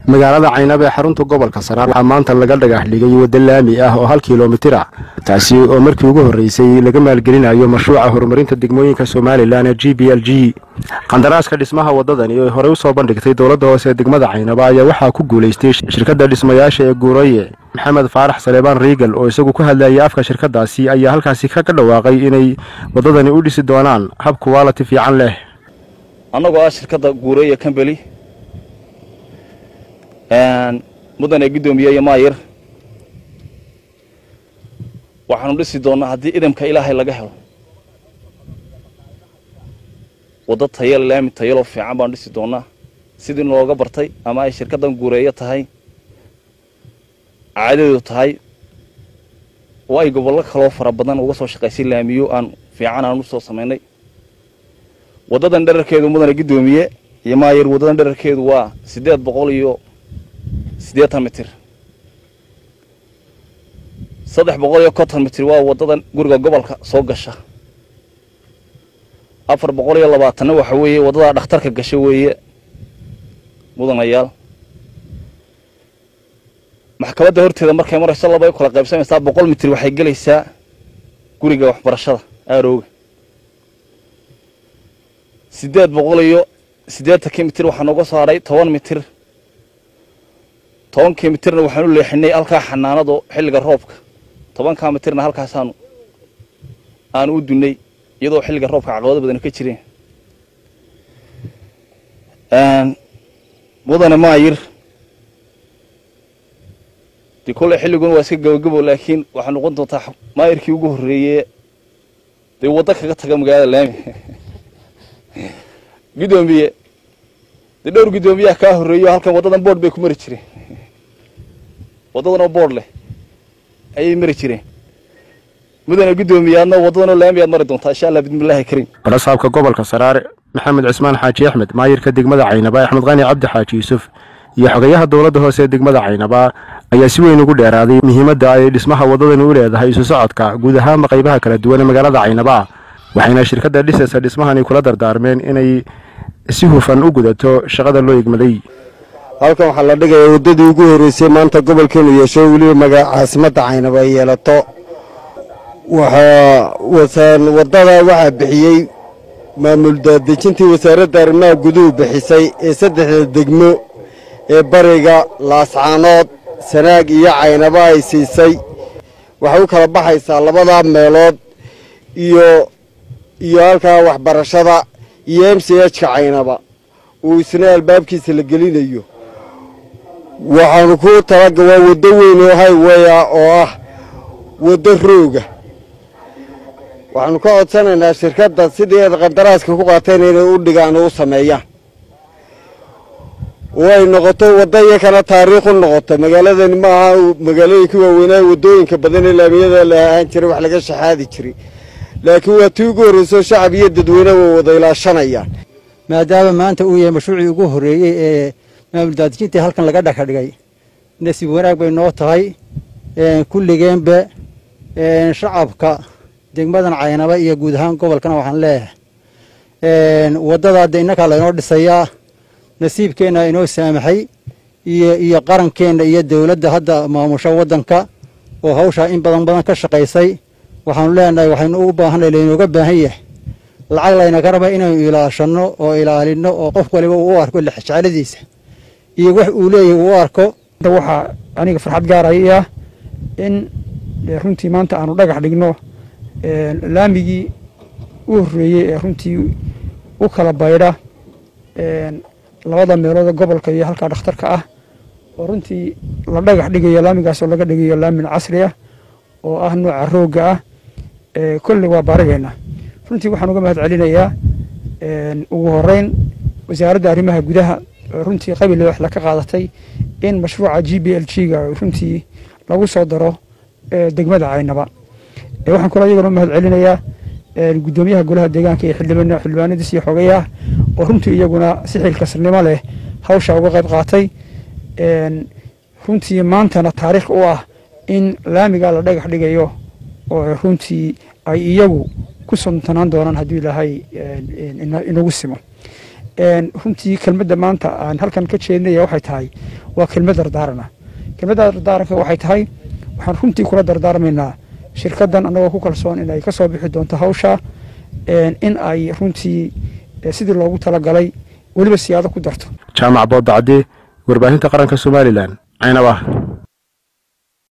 magaalada caynab ee xarunta gobolka saraar waxaa maanta laga dhagax dhigay waddo laami ah oo hal kilomitir ah taasi oo markii ugu horreysay laga maalgelinayo mashruuca horumarinta degmooyinka somalilan ee g b l g qandaraaska dhismaha waddadani oo horey usoo bandhigtay dowladda hoose ee degmada caynaba ayaa waxaa ku guulaystay shirkadda dhismayaasha ee guuraye maxamed faarax saleebaan riigal oo isagu ku hadlayay afka shirkaddaasi ayaa halkaasi kaga dhawaaqay inay waddadani u dhisi doonaan hab kuwaaliti fiican leh annagoo ah shirkadda guureeya kambeli mudane guddoomiye iyo maayir waxaanu dhisi doonnaa haddii idamka ilaahay laga helo waddo tayal laami tayaloo fiican baanu dhisi doonnaa sidii nooga bartay ama ay shirkaddan guureeyo tahay caadadeedu tahay oo ay gobollo kaloo fara badan uga soo shaqaysay laamiyo aan fiican aan u soo samaynay waddadan dherarkeedu mudane guddoomiye iyo maayir waddadan dherarkeedu waa siddeed boqol iyo siddeetan mitir saddex boqol iyo konton mitir waa waddadan guriga gobolka soo gasha afar boqol iyo labaatanna waxa weeye waddadaa dhakhtarka gasha weeye mudanayaal maxkamadda horteeda markay marayso laba ay kala qaybsamaysaa boqol mitir waxay gelaysaa guriga waxbarashada aarooga siddeed boqol iyo siddeetankii mitir waxaa nooga saaray toban mitir tobankii mitirna waxaan u leexinay halkaa xanaanado xilliga roobka tobankaa mitirna halkaasaanu aanu u dunnay iyadoo xilliga roobka caqabado badan ka jireen mudane maayir dee kolley xilliguna waa iska gabagabo laakiin waxaa noqon doontaa maayirkii ugu horreeye dee waddo kaga taga magaalada laami guddoomiye dee dhowr guddoomiyaha kaa horreeyo halkan waddadan boord bay ku mari jireen waddadanoo boord leh ayay mari jireen mudane guddoomiyaadna waddadanoo laami aad mari doontaa insha allah bismillaahi kariim barasaabka gobolka saraare maxamed cismaan xaaji axmed maayirka degmada caynaba axmed qani cabdi xaaji yuusuf iyo xogayaha dowladda hoose ee degmada caynaba ayaa si weyn ugu dheeraaday muhiimadda ay dhismaha waddadani u leedahay isu socodka guud ahaanba qaybaha kala duwan ee magaalada caynaba waxayna shirkadda dhisaysa dhismahani kula dardaarmeen inay si hufan u gudato shaqada loo egmaday halkan waxaa la dhigayaa waddadii ugu horreysay maanta gobolkeenu yeesho weliba magaa caasimadda caynaba ay yeelato waxaa waddada waxaa bixiyey maamul daadejintii wasaaradda arrimaha guduhu bixisay ee saddexda degmo ee bariga laascaanood sanaag iyo caynaba ay siisay waxay u kala baxaysaa labadaa meelood iyo iyo halkaa waxbarashada iyo m c h ka caynaba uu isna albaabkiisa la gelinayo waxaanu ku talaga waa waddo weyn oo highwaya oo ah waddo rooga waxaanu ka codsanaynaa shirkadda sidii aad qandaraaska ku qaateen inay u dhigaan oo u sameeyaan oo ay noqoto wadda iyakana taariikh u noqoto magaaladani ma aha magaalooyinka waaweynaa waddooyinka badan ee laamiyada la ahaan jiray wax laga shaxaadi jiray laakiin waa tii ugu horreyso shacab iyo dadweyne way wada ilaashanayaan maadaama maanta uu yahay mashruucii ugu horreeyey ee maamul daadijintii halkan laga dhaka dhigay nasiib wanaag bay noo tahay kulligeenba shacabka degmadan caynaba iyo guud ahaan gobolkana waxaan leeyahay waddadaa de innakaa laynoo dhisayaa nasiibkeenna inoo saamaxay iyo iyo qarankeenna iyo dowladda hadda maamusho waddanka oo hawshaa in badan badan ka shaqaysay waxaanu leenahay waxaynu u baahanay laynooga baahan yahay lacag laynaga raba inaynu ilaashanno oo ilaalinno oo qof waliba uu u arko lexjecladiisa iyo wax uu leeyahy uu u arko waxaa aniga farxad gaaraya ah in runtii maanta aanu dhagax dhigno laamigii u horreeyey ee runtii u kala baydha labada meelood gobolka iyo halkaa dhakhtarka ah oo runtii la dhagax dhigayo laamigaasoo laga dhigayo laamin casri ah oo ah nooca roogga ah kolley waa baarigeena runtii waxaan uga mahad celinayaa ugu horeyn wasaaradda arrimaha gudaha runtii qabil wax ka qaadatay in mashruuca g b l g ga runtii lagu soo daro degmada caynaba waxaan kaloo iyagana u mahad celinayaa guddoomiyaha golaha deegaanka iyo xildhibaanadiis iyo xogayaha oo runtii iyaguna si xilkasnimo leh hawsha uga qayb qaatay runtii maantana taariikh u ah in laamigaa la dhagax dhigayo oo runtii ay iyagu ku sontanaan doonaan hadduu ilaahay inagu simo runtii kelmadda maanta aan halkan ka jeedinaya waxay tahay waa kelmad dardaarana kelmadda dardaaranka waxay tahay waxaan runtii kula dardaarmaynaa shirkaddan annagoo ku kalsoon in ay ka soo bixi doonto hawsha in ay runtii sidii loogu talagalay weliba siyaado ku darto jaamac boodacadde warbaahinta qaranka somalilan caynaba